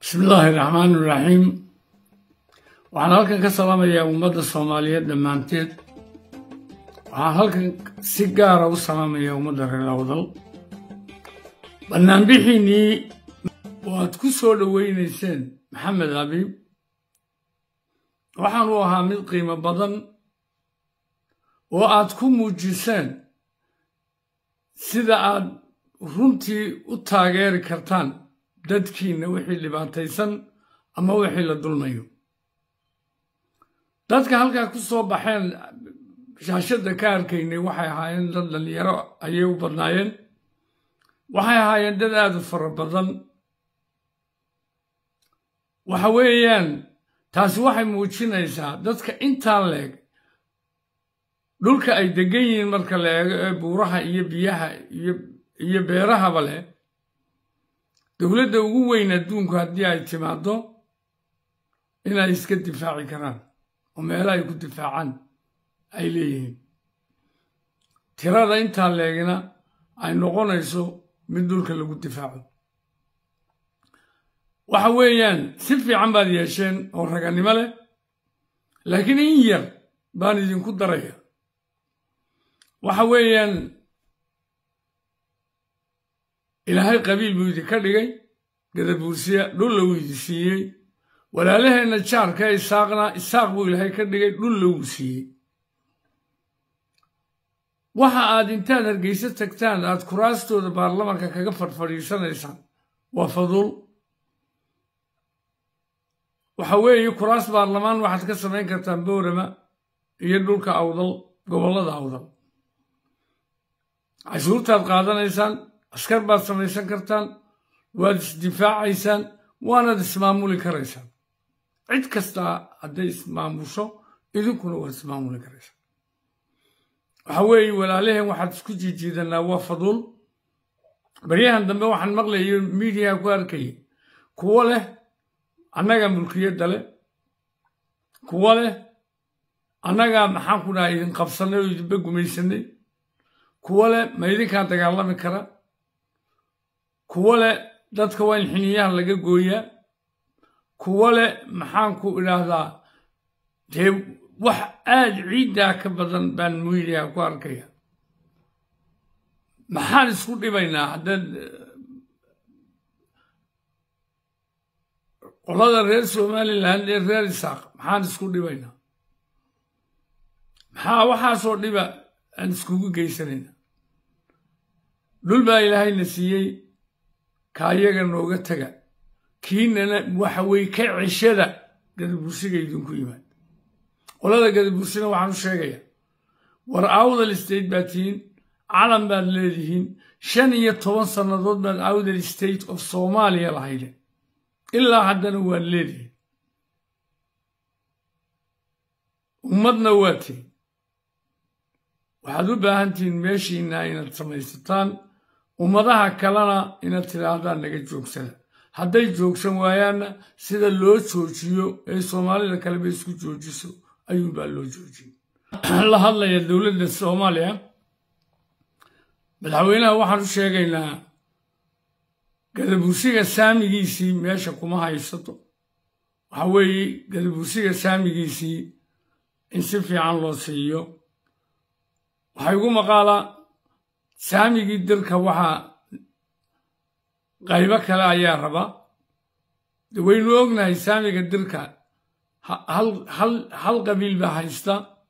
bismi illaahi raxmaan iraxiim waxaan halkan ka salaamayaa ummadda soomaaliyeed dhammaanteed waxaan halkan si gaara u salaamayaa ummadda reer awdal bannaanbixiinnii waad ku soo dhowaynayseen maxamed abiib waxaan u ahaa mid qiimo badan oo aad ku muujiseen sida aad runtii u taageeri kartaan dadkiinna wixii dhibaataysan ama wixii la dulmayo dadka halkaa ku soo baxeen shaashadda ka arkaynay waxay ahaayeen dad dhallinyaro ayay u badnaayeen waxay ahaayeen dad aad u fara badan waxa weeyaan taasi waxay muujinaysaa dadka intaa leeg dhulka ay degan yihiin marka la eego ee buuraha iyo biyaha iyo beerahaba leh dowladda ugu weyn adduunku haddii ay timaaddo inay iska difaaci karaan oo meelo ay ku difaacaan ay leeyihiin tirada intaa leegina ay noqonayso mid dhulka lagu difaaco waxa weeyaan si fiican baad yeesheen oo raganimo leh laakiin in yar baan idinku daraya waxa weeyaan ilaahay qabiil buu idinka dhigay gadabuursiya dhulla wuu idi siiyey walaalaheenna jaarka isaaqna isaaq buu ilaahay ka dhigay dhulla wuu siiyey waxa aad intaad hargeyso tagtaan aad kuraastooda baarlamanka kaga fadhfadhiisanaysaan waa faduul waxa weeye kuraas baarlamaan waxaad ka samayn kartaan boorama iyo dhulka awdal gobollada awdal cashuurtaad qaadanaysaan askar baad samaysan kartaan waad isdifaacaysaan waanaad ismaamuli karaysaan cid kastaa hadday ismaamusho idinkuna waad ismaamuli karaysaan waxa weeye walaalaheen waxaad isku jiijiidanaa waa faduul baryahan dambe waxaan maqlayo miidiyaha ku arkayay kuwo leh annagaa mulkiyadda leh kuwo leh annagaa maxaan ku dhaha idin qabsannay oo idinba gumaysanay kuwo leh ma idinkaa dagaalami kara kuwo leh dadka waa in xiniyaha laga gooyaa kuwo leh maxaanku idhaahdaa dee wax aad ciiddaa ka badan baan miidiyaha ku arkaya maxaan isku dhibaynaa haddaad qolada reer somalilan ee reer isaaq maxaan isku dhibaynaa maxaa waxaasoo dhiba aan iskugu geysanayna dhul baa ilaahayna siiyey kaayaga nooga taga kiinana waxa weye ka ceshada gadabursiga idinku yimaad qolada gadabursina waxaan u sheegayaa war awdal state baad tihiin calan baad leedihiin shan iyo toban sannadood baad awdal state of soomaaliya lahayde ilaa haddana waad leedihiin ummadna waa tihiin waxaad u baahan tihiin meeshiinna inaad samaysataan ummadaha kalena inaad tidhaahdaan naga joogsada hadday joogsan waayaanna sida loo joojiyo ee soomaalida kaleba isku joojiso ayuunbaa loo joojiyey la hadlaya dowladda soomaaliya madaxweynaha waxaan u sheegaynaa gadabursiga saamigiisii meesha kuma haysato waxa weeye gadabursiga saamigiisii in si fiican loo siiyo waxaa igu maqaalaa saamigii dirka waxaa qaybo kale ayaa raba de waynu ognahay saamiga dirka hal qabiil baa haysta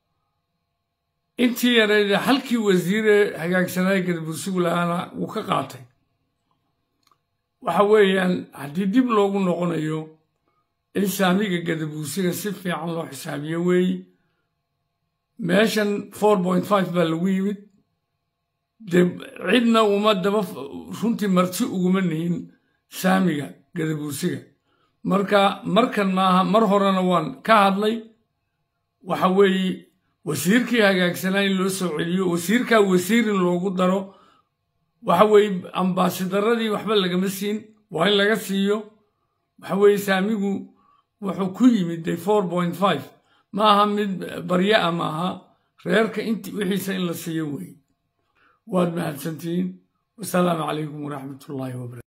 intii yareydee halkii wasiiree hagaagsanaaye gadabursigu lahaana wuu ka qaatay waxa weeyaan haddii dib loogu noqonayo in saamiga gadabursiga si fiican loo xisaabiyo weeye meeshan four point five baa lagu yimid dee cidna uma daba runtii marti uguma nihin saamiga gadabursiga marka markan maaha mar horena waan ka hadlay waxa weeye wasiirkii hagaagsanaa in loo soo celiyo wasiirkaa wasiir in loogu daro waxa weeye ambaasidaradii waxba lagama siin waa in laga siiyo waxa weeye saamigu wuxuu ku yimid de four point five ma aha mid barya a maaha reerka int wixiisa in la siiyo weeye waad mahadsantihiin wasalaamu calaykum waraxmat ullaahi wabarakatu